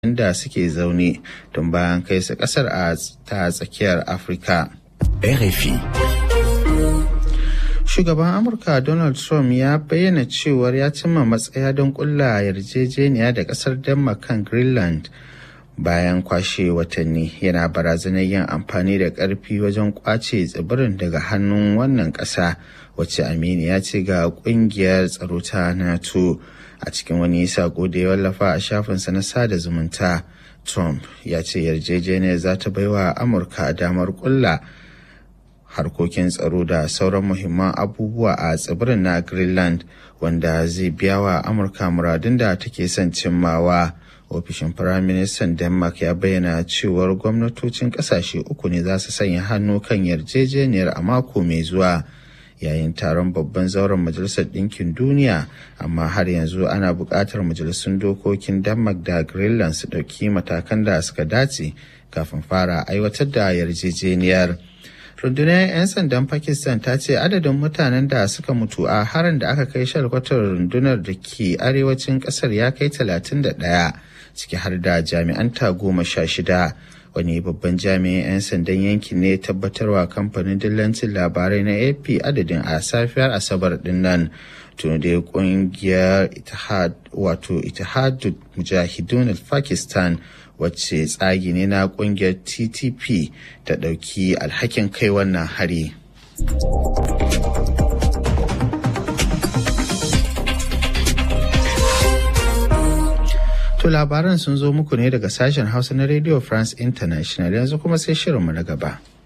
inda suke zaune tun bayan kai su kasar a ta tsakiyar afirka RFI. shugaban amurka donald trump ya bayyana cewar ya cimma matsaya don kulla yarjejeniya da kasar denmark kan greenland bayan kwashe watanni yana barazanar yin amfani da karfi wajen kwace tsibirin daga hannun wannan kasa wacce aminiya ce ga kungiyar tsaro ta nato a cikin wani sako da ya wallafa a shafinsa na sada zumunta trump ya ce yarjejeniyar za ta baiwa amurka damar kulla harkokin tsaro da sauran muhimman abubuwa a tsibirin na greenland wanda zai biya wa amurka muradun da take son cimmawa ofishin firaministan denmark ya bayyana cewar gwamnatocin kasashe uku ne za su sanya hannu kan yarjejeniyar a mako mai zuwa yayin taron babban zauren majalisar ɗinkin duniya amma har yanzu ana buƙatar majalisun dokokin denmark da greenland su ɗauki matakan da suka dace kafin fara aiwatar da yarjejeniyar rundunar 'yan sandan pakistan ta ce adadin mutanen da suka mutu a harin da aka kai shalkwatar rundunar da ke arewacin kasar ya kai 31 ciki har da jami'an ta goma sha shida wani babban jami'in 'yan sandan yankin ne tabbatarwa kamfanin dillancin labarai na ap adadin a safiyar asabar din nan tun da kungiyar itihad wato itihadul mujahidun pakistan wacce tsagi ne na kungiyar ttp ta ɗauki alhakin kai wannan hari To labaran sun zo muku ne daga sashen hausa na radio france international yanzu kuma sai shirinmu na gaba